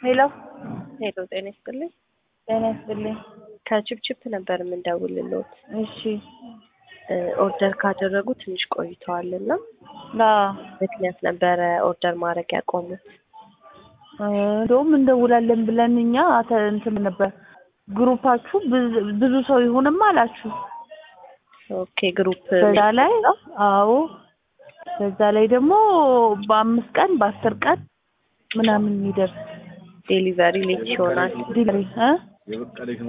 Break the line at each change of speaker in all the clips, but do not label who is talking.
ሄሎ
ሄሎ ጤና ይስጥልኝ።
ጤና ይስጥልኝ።
ከችፕችፕ ነበር የምንደውልልዎት።
እሺ
ኦርደር ካደረጉ ትንሽ ቆይተዋል እና
አዎ
ምክንያት ነበረ ኦርደር ማድረግ ያቆሙት።
እንደውም እንደውላለን ብለን እኛ አተ- እንትን ነበር ግሩፓችሁ ብዙ- ብዙ ሰው ይሁንም አላችሁ።
ኦኬ ግሩፕ
በዛ ላይ አዎ በዛ ላይ ደግሞ በአምስት ቀን በአስር ቀን ምናምን የሚደርስ
ዴሊቨሪ ሌት ይሆናል።
ዲሊቨሪ እ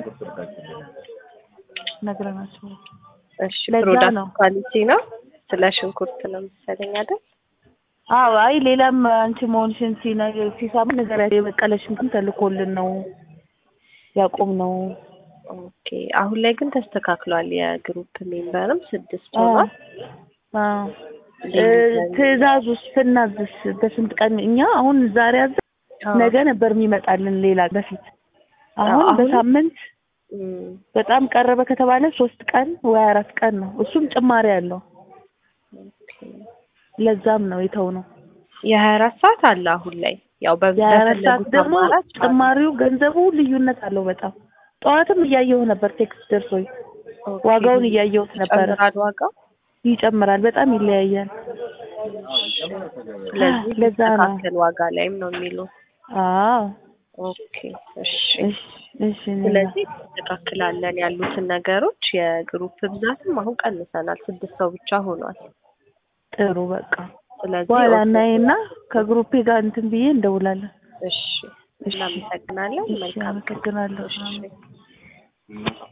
ነግረናቸው
እሺ
ለዛ
ፕሮዳክት
ነው።
ኳሊቲ ነው። ስለ ሽንኩርት ነው መሰለኝ አይደል?
አዎ አይ ሌላም አንቺ መሆንሽን ሲነ- ሲሰማ ነገራቸው የበቀለ ሽንኩርት ተልኮልን ነው ያቆም ነው።
ኦኬ አሁን ላይ ግን ተስተካክሏል። የግሩፕ ሜምበርም ስድስት ሆኗል።
አዎ ትዕዛዝ ውስጥ ስናዝስ በስንት ቀን እኛ አሁን ዛሬ አዘ ነገ ነበር የሚመጣልን ሌላ በፊት አሁን
አሁን-
በሳምንት
እም፣
በጣም ቀረበ ከተባለ ሶስት ቀን ወይ አራት ቀን ነው። እሱም ጭማሪ አለው።
ኦኬ
ለዛም ነው የተው ነው።
የሀያ አራት ሰዓት አለ አሁን ላይ ያው በ-
የአራት ሰዓት
በፈለጉት
ደግሞ
አማራጭ አለ።
ጭማሪው ገንዘቡ ልዩነት አለው በጣም ጠዋትም እያየሁ ነበር ቴክስት ደርሶኝ
ኦኬ።
ዋጋውን እያየሁት ነበረ።
ይጨምራል ዋጋው።
ይጨምራል፣ በጣም ይለያያል።
ስለዚህ
ለዛ ነው።
የሚስተካከል ዋጋ ላይም ነው የሚሉ።
አዎ
ኦኬ እሺ።
እሺ እሺ እኔ
ስለዚህ እናስተካክላለን ያሉትን ነገሮች። የግሩፕ ብዛትም አሁን ቀንሰናል፣ ስድስት ሰው ብቻ ሆኗል።
ጥሩ በቃ
ስለዚህ
በኋላ
ኦኬ፣
እናይና ከግሩፔ ጋር እንትን ብዬ እንደውላለን።
እሺ እናመሰግናለን።
እሺ
መልካም ቀን።
አመሰግናለሁ።
እሺ